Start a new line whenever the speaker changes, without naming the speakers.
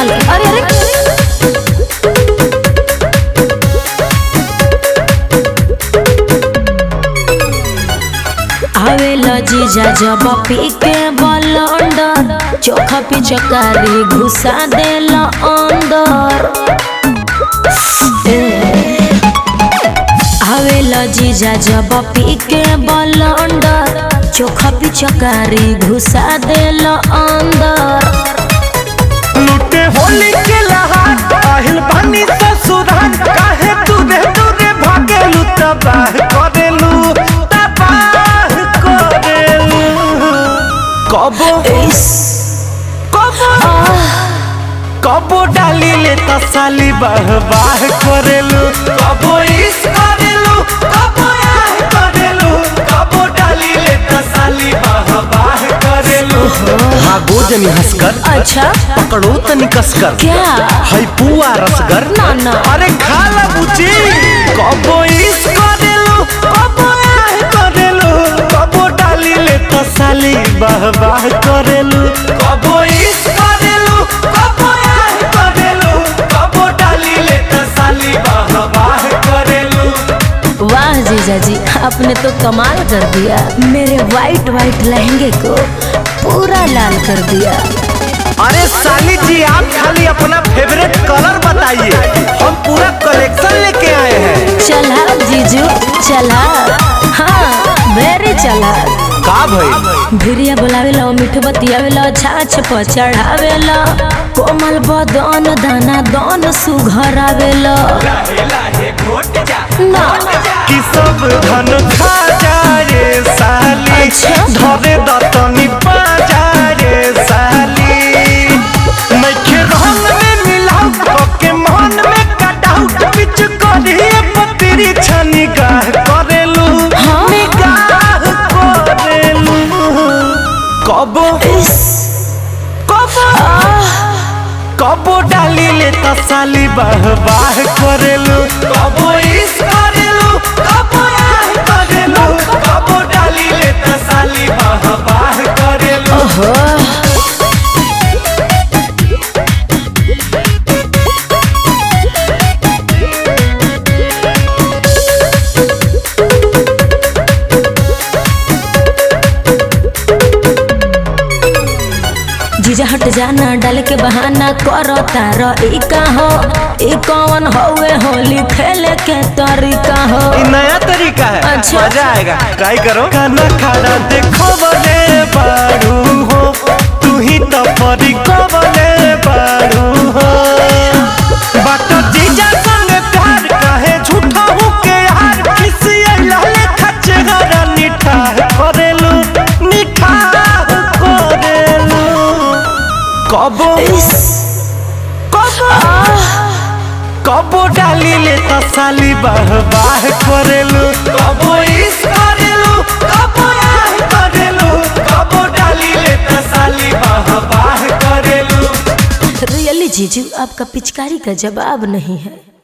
संभल के अरे अरे आवेला जीजा जब पी के बलंडर चोखा पिचकारी घुसा देला अंदर ए, आवेला जीजा जब पी के बलंडर चोखा पिचकारी घुसा देला अंदर
लूटे होली के लहार आहिल बानी ससुराल काहे दूरे दूरे भागेलू तबाह करेलू तबाह करेलू कबो
इस
कबो कबो डाली ले तसाली बाह बाह करेलू कबो इस करेलू कबो आह करेलू कबो डाली ले तसाली बाह बाह करेलू हाँ गोजनी हंसकर
अच्छा
पकड़ो तनी कसकर
क्या
है पुआ रसगर
ना, ना।
अरे खा ला बुची कबो इस करेलू कबो आह करेलू कबो डाली ले तसाली बाह बाह करेलू कबो इस करेलू कबो आह करेलू कबो डाली ले तसाली बाह बाह करेलू
वाह जीजा जी आपने तो कमाल कर दिया मेरे वाइट वाइट लहंगे को पूरा लाल कर दिया
अरे साली जी आप खाली अपना फेवरेट कलर बताइए हम पूरा कलेक्शन लेके आए हैं
चला जीजू चला हाँ वेरी चला
का भाई
भिरिया बोलावेला मीठ बतियावेला छाछ पर चढ़ावेला कोमल बदन दाना दन सुघरावेला ना
कि सब धन खा जाए साली
अच्छा।
धरे दतनी पा जाए साली नइखे रंग में मिलाऊ पके मन में कटाऊ बिच करिए पतरी छनी गाह करेलू
हाँ।
निगाह करेलू कबो
इस
कबो कबो डाली ले तसाली बाह बाह करेलू कबो इस करेलू कबो आह करेलू कबो डाली ले तसाली बाह बाह करेलू
ओहो जीजा हट जाना डाल के बहाना करो तारो ई का हो ई कौन होवे होली खेले के तरीका हो
ये नया तरीका है
अच्छा।
मजा आएगा ट्राई करो खाना खाना देखो बने बारू हो तू ही तो परी को बने बारू हो बात जीजा संग प्यार कहे झूठा हूँ के यार किसी लाले खच्चे गरा निठा करेलू निठा करेलू कबो
इस
कबो कबो डाली ले तसाली बाह बाह करेलू कबो इस करेलू कबो आह करेलू कबो डाली ले तसाली बाह बाह करेलू
रियली जीजू आपका पिचकारी का जवाब नहीं है